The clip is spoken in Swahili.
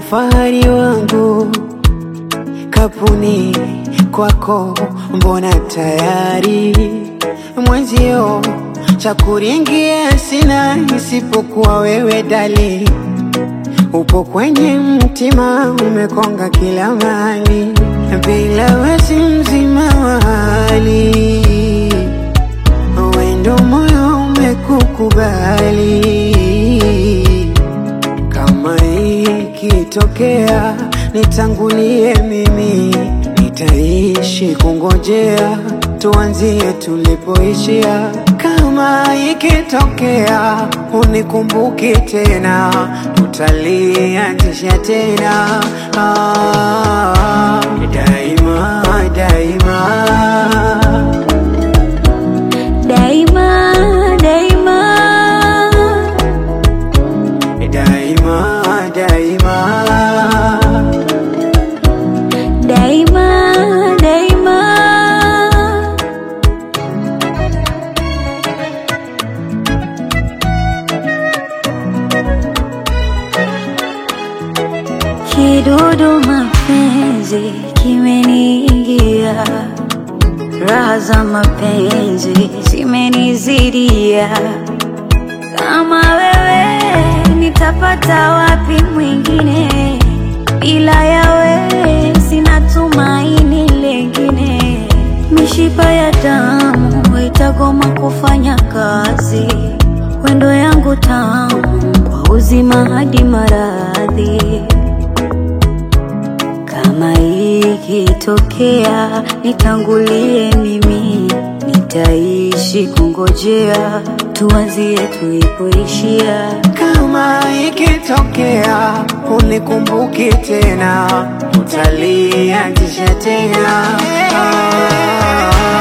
fahari wangu kapuni kwako, mbona tayari mwenzio cha kuringia sina isipokuwa wewe dali, upo kwenye mtima, umekonga kila mahali, bila wasi mzima wa hali, wendo moyo umekukubali kama ikitokea nitangulie mimi, nitaishi kungojea, tuanzie tulipoishia. Kama ikitokea unikumbuki tena, tutalianzisha tena ah, daima daima daima daima daima daima daima daima kidudu mapenzi kimeniingia raha za mapenzi zimenizidia kama wewe nitapata wapi mwingine ila yawe sina tumaini lengine mishipa ya damu itagoma kufanya kazi wendo yangu tamu kwa uzima hadi maradhi kama ikitokea nitangulie mimi, nitaishi kungojea, tuanzie tulipoishia. Kama ikitokea unikumbuki tena, utalianzisha tena. Ah,